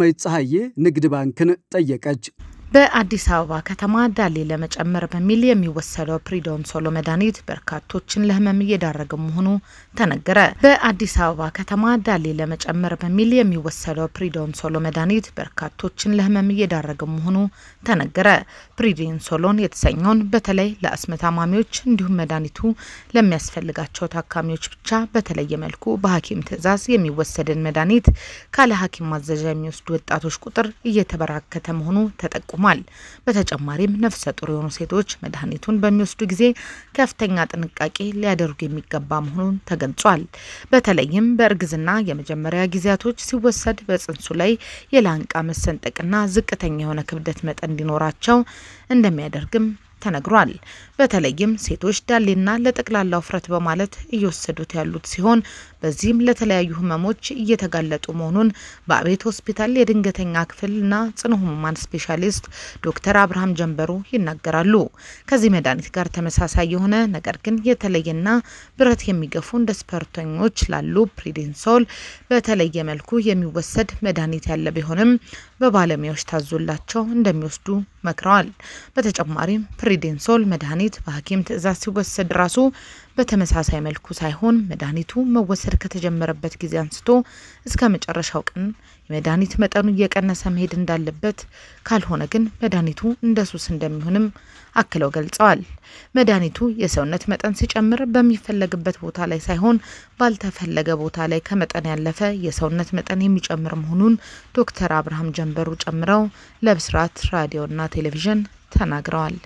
ዳግማዊት ፀሐዬ ንግድ ባንክን ጠየቀች። በአዲስ አበባ ከተማ ዳሌ ለመጨመር በሚል የሚወሰደው ፕሪዶንሶሎ መድኃኒት በርካቶችን ለሕመም እየዳረገ መሆኑ ተነገረ። በአዲስ አበባ ከተማ ዳሌ ለመጨመር በሚል የሚወሰደው ፕሪዶንሶሎ መድኃኒት በርካቶችን ለሕመም እየዳረገ መሆኑ ተነገረ። ፕሪዶንሶሎን የተሰኘውን በተለይ ለአስም ታማሚዎች እንዲሁም መድኃኒቱ ለሚያስፈልጋቸው ታካሚዎች ብቻ በተለየ መልኩ በሐኪም ትዕዛዝ የሚወሰድን መድኃኒት ካለ ሐኪም ማዘዣ የሚወስዱ ወጣቶች ቁጥር እየተበራከተ መሆኑ ተጠቁሟል። በተጨማሪም ነፍሰ ጡር የሆኑ ሴቶች መድኃኒቱን በሚወስዱ ጊዜ ከፍተኛ ጥንቃቄ ሊያደርጉ የሚገባ መሆኑን ተገልጿል። በተለይም በእርግዝና የመጀመሪያ ጊዜያቶች ሲወሰድ በጽንሱ ላይ የላንቃ መሰንጠቅና ዝቅተኛ የሆነ ክብደት መጠን እንዲኖራቸው እንደሚያደርግም ተነግሯል። በተለይም ሴቶች ዳሌና ለጠቅላላ ውፍረት በማለት እየወሰዱት ያሉት ሲሆን በዚህም ለተለያዩ ህመሞች እየተጋለጡ መሆኑን በአቤት ሆስፒታል የድንገተኛ ክፍልና ጽኑ ህሙማን ስፔሻሊስት ዶክተር አብርሃም ጀንበሩ ይናገራሉ። ከዚህ መድኃኒት ጋር ተመሳሳይ የሆነ ነገር ግን የተለየና ብረት የሚገፉ እንደ ስፖርተኞች ላሉ ፕሪዲንሶል በተለየ መልኩ የሚወሰድ መድኃኒት ያለ ቢሆንም በባለሙያዎች ታዞላቸው እንደሚወስዱ መክረዋል። በተጨማሪም ፕሪዲንሶል መድኃኒት በሐኪም ትዕዛዝ ሲወሰድ ራሱ በተመሳሳይ መልኩ ሳይሆን መድኃኒቱ መወሰድ ከተጀመረበት ጊዜ አንስቶ እስከ መጨረሻው ቀን የመድኃኒት መጠኑ እየቀነሰ መሄድ እንዳለበት፣ ካልሆነ ግን መድኃኒቱ እንደ ሱስ እንደሚሆንም አክለው ገልጸዋል። መድኃኒቱ የሰውነት መጠን ሲጨምር በሚፈለግበት ቦታ ላይ ሳይሆን ባልተፈለገ ቦታ ላይ ከመጠን ያለፈ የሰውነት መጠን የሚጨምር መሆኑን ዶክተር አብርሃም ጀንበሩ ጨምረው ለብስራት ራዲዮና ቴሌቪዥን ተናግረዋል።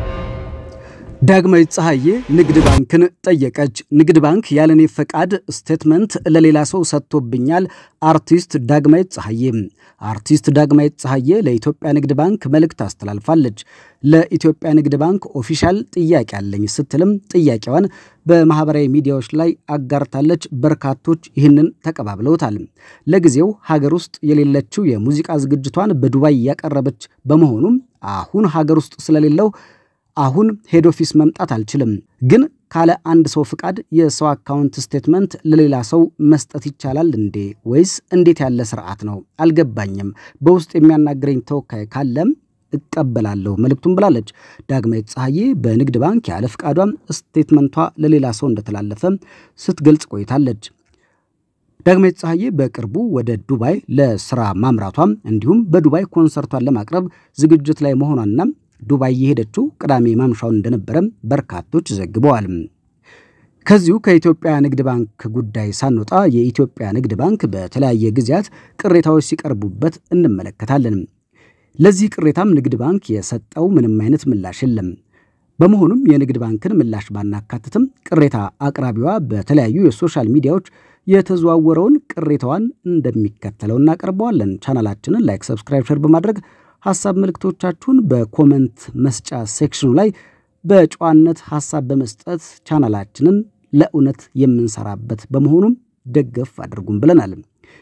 ዳግማዊት ፀሐዬ ንግድ ባንክን ጠየቀች። ንግድ ባንክ ያለኔ ፈቃድ ስቴትመንት ለሌላ ሰው ሰጥቶብኛል። አርቲስት ዳግማዊት ፀሐዬ አርቲስት ዳግማዊት ፀሐዬ ለኢትዮጵያ ንግድ ባንክ መልእክት አስተላልፋለች። ለኢትዮጵያ ንግድ ባንክ ኦፊሻል ጥያቄ አለኝ ስትልም ጥያቄዋን በማህበራዊ ሚዲያዎች ላይ አጋርታለች። በርካቶች ይህንን ተቀባብለውታል። ለጊዜው ሀገር ውስጥ የሌለችው የሙዚቃ ዝግጅቷን በዱባይ ያቀረበች በመሆኑም አሁን ሀገር ውስጥ ስለሌለው አሁን ሄድ ኦፊስ መምጣት አልችልም፣ ግን ካለ አንድ ሰው ፍቃድ የሰው አካውንት ስቴትመንት ለሌላ ሰው መስጠት ይቻላል እንዴ? ወይስ እንዴት ያለ ስርዓት ነው? አልገባኝም። በውስጥ የሚያናግረኝ ተወካይ ካለም እቀበላለሁ መልእክቱን ብላለች። ዳግማዊት ፀሐዬ በንግድ ባንክ ያለ ፍቃዷም ስቴትመንቷ ለሌላ ሰው እንደተላለፈ ስትገልጽ ቆይታለች። ዳግማዊት ፀሐዬ በቅርቡ ወደ ዱባይ ለስራ ማምራቷም እንዲሁም በዱባይ ኮንሰርቷን ለማቅረብ ዝግጅት ላይ መሆኗና ዱባይ የሄደችው ቅዳሜ ማምሻውን እንደነበረም በርካቶች ዘግበዋል። ከዚሁ ከኢትዮጵያ ንግድ ባንክ ጉዳይ ሳንወጣ የኢትዮጵያ ንግድ ባንክ በተለያየ ጊዜያት ቅሬታዎች ሲቀርቡበት እንመለከታለን። ለዚህ ቅሬታም ንግድ ባንክ የሰጠው ምንም አይነት ምላሽ የለም። በመሆኑም የንግድ ባንክን ምላሽ ባናካትትም ቅሬታ አቅራቢዋ በተለያዩ የሶሻል ሚዲያዎች የተዘዋወረውን ቅሬታዋን እንደሚከተለው እናቀርበዋለን። ቻናላችንን ላይክ፣ ሰብስክራይብ፣ ሸር በማድረግ ሀሳብ መልእክቶቻችሁን በኮመንት መስጫ ሴክሽኑ ላይ በጨዋነት ሀሳብ በመስጠት ቻናላችንን ለእውነት የምንሰራበት በመሆኑም ደገፍ አድርጉም ብለናል።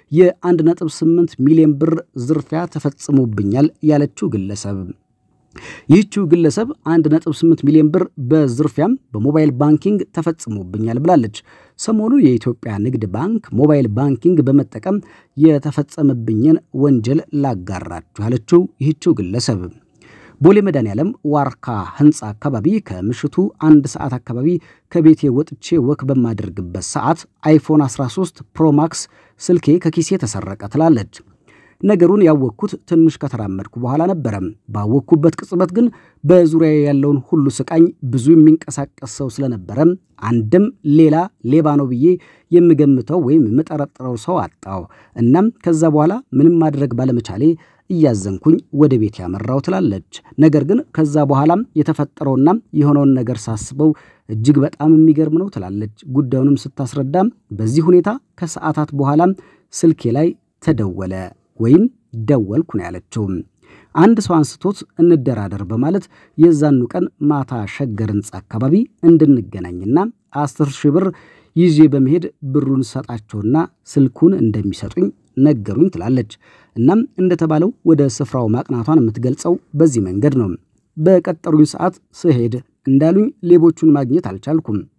የ1.8 ሚሊዮን ብር ዝርፊያ ተፈጽሞብኛል ያለችው ግለሰብ ይህችው ግለሰብ 1.8 ሚሊዮን ብር በዝርፊያም በሞባይል ባንኪንግ ተፈጽሞብኛል ብላለች። ሰሞኑን የኢትዮጵያ ንግድ ባንክ ሞባይል ባንኪንግ በመጠቀም የተፈጸመብኝን ወንጀል ላጋራችሁ ያለችው ይህችው ግለሰብ ቦሌ መድኃኔዓለም ዋርካ ህንፃ አካባቢ ከምሽቱ አንድ ሰዓት አካባቢ ከቤቴ ወጥቼ ወክ በማደርግበት ሰዓት አይፎን 13 ፕሮማክስ ስልኬ ከኪሴ ተሰረቀ ትላለች። ነገሩን ያወቅኩት ትንሽ ከተራመድኩ በኋላ ነበረ። ባወቅኩበት ቅጽበት ግን በዙሪያ ያለውን ሁሉ ስቃኝ ብዙ የሚንቀሳቀስ ሰው ስለነበረ አንድም ሌላ ሌባ ነው ብዬ የምገምተው ወይም የምጠረጥረው ሰው አጣው። እናም ከዛ በኋላ ምንም ማድረግ ባለመቻሌ እያዘንኩኝ ወደ ቤት ያመራው ትላለች። ነገር ግን ከዛ በኋላም የተፈጠረውና የሆነውን ነገር ሳስበው እጅግ በጣም የሚገርም ነው ትላለች። ጉዳዩንም ስታስረዳም በዚህ ሁኔታ ከሰዓታት በኋላም ስልኬ ላይ ተደወለ ወይም ደወልኩ ነው ያለችው። አንድ ሰው አንስቶት እንደራደር በማለት የዛኑ ቀን ማታ ሸገር ህንፃ አካባቢ እንድንገናኝና አስር ሺህ ብር ይዤ በመሄድ ብሩን ሰጣቸውና ስልኩን እንደሚሰጡኝ ነገሩኝ ትላለች። እናም እንደተባለው ወደ ስፍራው ማቅናቷን የምትገልጸው በዚህ መንገድ ነው። በቀጠሩኝ ሰዓት ስሄድ እንዳሉኝ ሌቦቹን ማግኘት አልቻልኩም።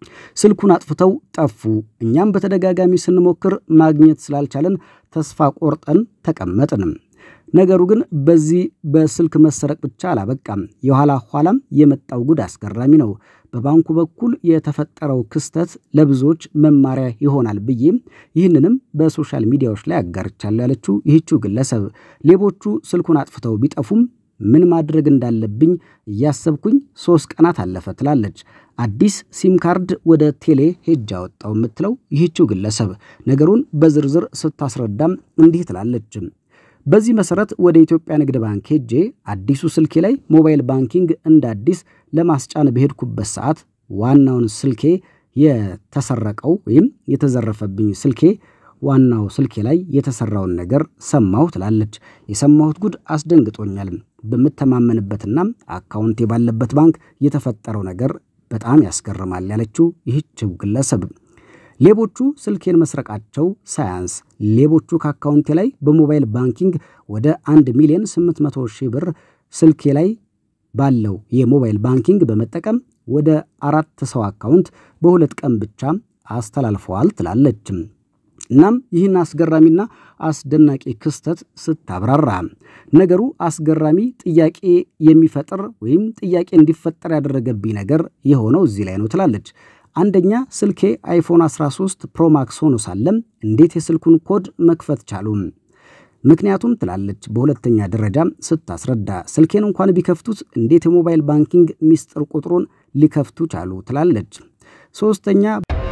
ስልኩን አጥፍተው ጠፉ። እኛም በተደጋጋሚ ስንሞክር ማግኘት ስላልቻለን ተስፋ ቆርጠን ተቀመጥንም። ነገሩ ግን በዚህ በስልክ መሰረቅ ብቻ አላበቃም። የኋላ ኋላም የመጣው ጉድ አስገራሚ ነው። በባንኩ በኩል የተፈጠረው ክስተት ለብዙዎች መማሪያ ይሆናል ብዬ ይህንንም በሶሻል ሚዲያዎች ላይ አጋርቻለሁ ያለችው ይህችው ግለሰብ ሌቦቹ ስልኩን አጥፍተው ቢጠፉም ምን ማድረግ እንዳለብኝ እያሰብኩኝ ሶስት ቀናት አለፈ ትላለች። አዲስ ሲም ካርድ ወደ ቴሌ ሄጅ አወጣው የምትለው ይህችው ግለሰብ ነገሩን በዝርዝር ስታስረዳም እንዲህ ትላለች። በዚህ መሰረት ወደ ኢትዮጵያ ንግድ ባንክ ሄጄ አዲሱ ስልኬ ላይ ሞባይል ባንኪንግ እንደ አዲስ ለማስጫን በሄድኩበት ሰዓት ዋናውን ስልኬ የተሰረቀው ወይም የተዘረፈብኝ ስልኬ ዋናው ስልኬ ላይ የተሰራውን ነገር ሰማሁ ትላለች። የሰማሁት ጉድ አስደንግጦኛል። በምተማመንበትና አካውንቴ ባለበት ባንክ የተፈጠረው ነገር በጣም ያስገርማል ያለችው ይህችው ግለሰብ ሌቦቹ ስልኬን መስረቃቸው ሳያንስ ሌቦቹ ከአካውንቴ ላይ በሞባይል ባንኪንግ ወደ 1 ሚሊዮን 800 ሺህ ብር ስልኬ ላይ ባለው የሞባይል ባንኪንግ በመጠቀም ወደ አራት ሰው አካውንት በሁለት ቀን ብቻ አስተላልፈዋል ትላለች። እናም ይህን አስገራሚና አስደናቂ ክስተት ስታብራራ ነገሩ አስገራሚ ጥያቄ የሚፈጥር ወይም ጥያቄ እንዲፈጠር ያደረገብኝ ነገር የሆነው እዚህ ላይ ነው ትላለች። አንደኛ ስልኬ አይፎን 13 ፕሮማክስ ሆኖ ሳለም እንዴት የስልኩን ኮድ መክፈት ቻሉ? ምክንያቱም ትላለች በሁለተኛ ደረጃ ስታስረዳ ስልኬን እንኳን ቢከፍቱት እንዴት የሞባይል ባንኪንግ ሚስጥር ቁጥሩን ሊከፍቱ ቻሉ? ትላለች። ሶስተኛ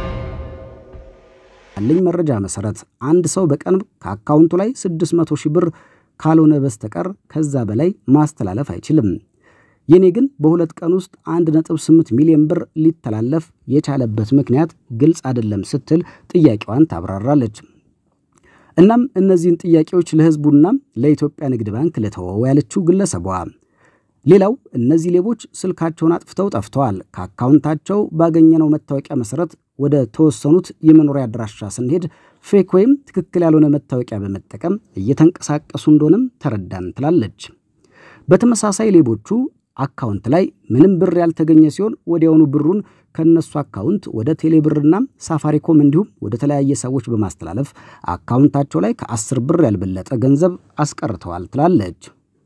ያለኝ መረጃ መሰረት አንድ ሰው በቀን ከአካውንቱ ላይ 600 ሺህ ብር ካልሆነ በስተቀር ከዛ በላይ ማስተላለፍ አይችልም። የኔ ግን በሁለት ቀን ውስጥ 1.8 ሚሊዮን ብር ሊተላለፍ የቻለበት ምክንያት ግልጽ አይደለም ስትል ጥያቄዋን ታብራራለች። እናም እነዚህን ጥያቄዎች ለሕዝቡና ለኢትዮጵያ ንግድ ባንክ ለተወው ያለችው ግለሰቧ ሌላው እነዚህ ሌቦች ስልካቸውን አጥፍተው ጠፍተዋል። ከአካውንታቸው ባገኘነው መታወቂያ መሰረት ወደ ተወሰኑት የመኖሪያ አድራሻ ስንሄድ ፌክ ወይም ትክክል ያልሆነ መታወቂያ በመጠቀም እየተንቀሳቀሱ እንደሆነም ተረዳን ትላለች። በተመሳሳይ ሌቦቹ አካውንት ላይ ምንም ብር ያልተገኘ ሲሆን ወዲያውኑ ብሩን ከነሱ አካውንት ወደ ቴሌብርና ሳፋሪኮም እንዲሁም ወደ ተለያየ ሰዎች በማስተላለፍ አካውንታቸው ላይ ከአስር ብር ያልበለጠ ገንዘብ አስቀርተዋል ትላለች።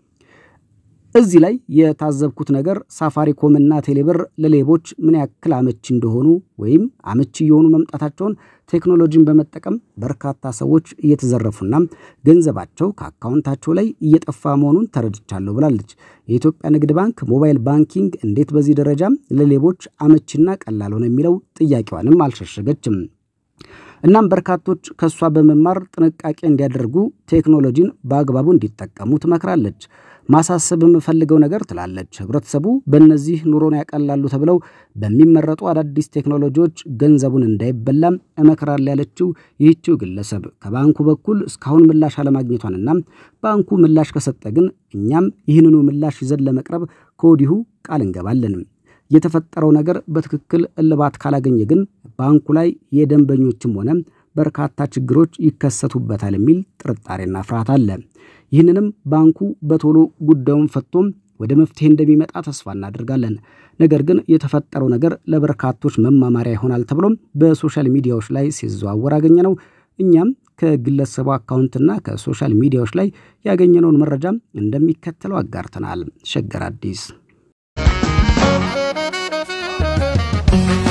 እዚህ ላይ የታዘብኩት ነገር ሳፋሪኮምና ቴሌብር ለሌቦች ምን ያክል አመቺ እንደሆኑ ወይም አመቺ የሆኑ መምጣታቸውን ቴክኖሎጂን በመጠቀም በርካታ ሰዎች እየተዘረፉና ገንዘባቸው ከአካውንታቸው ላይ እየጠፋ መሆኑን ተረድቻለሁ ብላለች። የኢትዮጵያ ንግድ ባንክ ሞባይል ባንኪንግ እንዴት በዚህ ደረጃ ለሌቦች አመቺና ቀላል ሆነ የሚለው ጥያቄዋንም አልሸሸገችም። እናም በርካቶች ከእሷ በመማር ጥንቃቄ እንዲያደርጉ ቴክኖሎጂን በአግባቡ እንዲጠቀሙ ትመክራለች። ማሳሰብ የምፈልገው ነገር ትላለች፣ ህብረተሰቡ በእነዚህ ኑሮን ያቀላሉ ተብለው በሚመረጡ አዳዲስ ቴክኖሎጂዎች ገንዘቡን እንዳይበላም እመክራለሁ ያለችው ይህችው ግለሰብ ከባንኩ በኩል እስካሁን ምላሽ አለማግኘቷንና ባንኩ ምላሽ ከሰጠ ግን እኛም ይህንኑ ምላሽ ይዘን ለመቅረብ ከወዲሁ ቃል እንገባለን። የተፈጠረው ነገር በትክክል እልባት ካላገኘ ግን ባንኩ ላይ የደንበኞችም ሆነ በርካታ ችግሮች ይከሰቱበታል የሚል ጥርጣሬና ፍርሃት አለ። ይህንንም ባንኩ በቶሎ ጉዳዩን ፈቶም ወደ መፍትሄ እንደሚመጣ ተስፋ እናደርጋለን። ነገር ግን የተፈጠረው ነገር ለበርካቶች መማማሪያ ይሆናል ተብሎም በሶሻል ሚዲያዎች ላይ ሲዘዋወር አገኘ ነው። እኛም ከግለሰቡ አካውንትና ከሶሻል ሚዲያዎች ላይ ያገኘነውን መረጃ እንደሚከተለው አጋርተናል። ሸገር አዲስ